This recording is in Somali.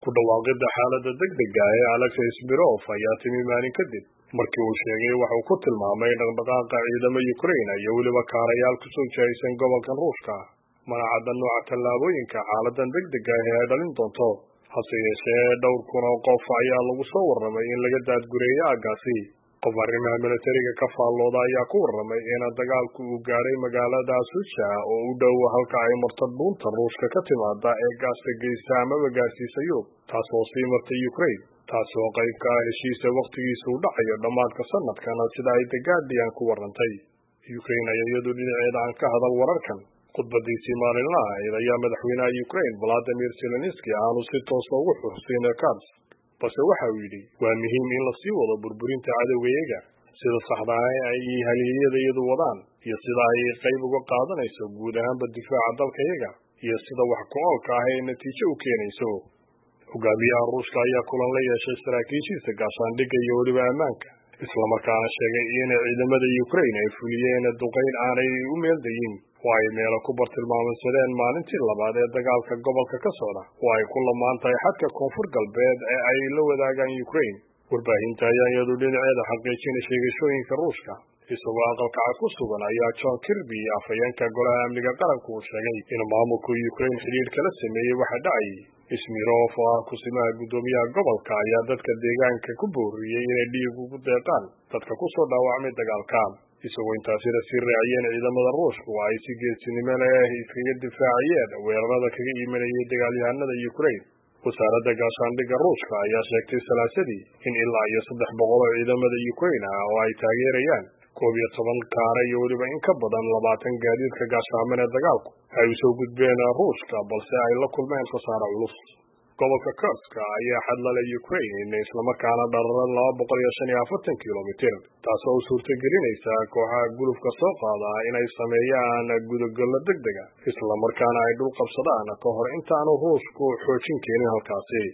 ku dhawaaqidda xaaladda degdega ee alexis mirov ayaa timi maalin kadib markii uu sheegay waxa uu ku tilmaamay dhaqdhaqaaqa ciidamo ukraine iyo weliba kaarayaal kusoo jihaysan gobolkan ruushka mana cadda nooca tallaabooyinka xaaladan degdega ah ee ay dhalin doonto hase yeeshee dhowr kun oo qof ayaa lagu soo warramay in laga daadgureeyo aaggaasi qof arrimaha militariga ka faallooda ayaa ku warramay in dagaalku uu gaadhay magaalada suja oo u dhow halka ay marto dhuunta ruushka ka timaada ee gaaska geysa amaba gaarsiisa yurub taas oo sii martay ukraine taasi oo qayb ka ah heshiisa wakhtigiisa u dhacayo dhammaadka sanadkan sida ay the guardian ku warrantay ukraine ayaa iyadu dhinaceeda aan ka hadal wararkan khudbadiisii maalinlaha ahayd ayaa madaxweynaha ukraine valadimir zelenski aanu si toosa ugu xusin kars balse waxa uu yidhi waa muhiim in la sii wado burburinta cadowgayaga sida saxda ah ee ay haliyeyadayadu wadaan iyo sida ay qayb uga qaadanayso guud ahaanba difaaca dalkayaga iyo sida wax ku-oolka ah ee natiijo u keenayso hogaamiyaha ruushka ayaa kulan la yeeshay saraakiishiisa gaashaandhigga iyo weliba ammaanka islamarkaana sheegay in ciidamada ukraine ay fuliyeen duqayn aanay u meeldayin oo ay meelo ku bartilmaamsadeen maalintii labaad ee dagaalka gobolka ka socda oo ay ku lamaan tahay xadka koonfur galbeed ee ay la wadaagaan ukraine warbaahinta ayaa iyadu dhinaceeda xaqiijinay sheegashooyinka ruushka isagoo aqalkaca ku sugan ayaa john kirby afhayeenka golaha amniga qaranku uu sheegay in maamulka ukraine xidhiir kala sameeyey waxa dhacayay ismirov oo ah kusimaha guddoomiyaha gobolka ayaa dadka deegaanka ku booriyey inay dhiig ugu deeqaan dadka kusoo dhaawacmay dagaalka isagoo intaasina sii raaciyeen ciidamada ruushka oo ay si geesinimo leh iskaga difaaciyeen weerarada kaga imanayay dagaalyahanada ukraine wasaaradda gaashaandhigga ruushka ayaa sheegtay salaasadii in ilaa iyo saddex boqol oo ciidamada ukraine ah oo ay taageerayaan koob iyo toban kaare iyo weliba in ka badan labaatan gaadiidka gaashaaman ee dagaalku ay usoo gudbeen ruushka balse ay la kulmeen khasaare culus gobolka kurska ayaa xadlala ukraine islamarkaana dhararan laba boqol iyo shan iyo afartan kilomitir taasoo u suurtagelinaysa kooxaha gulufka soo qaada inay sameeyaan gudogollo deg dega islamarkaana ay dhul qabsadaan ka hor intaanu ruushku xoojin keenin halkaasi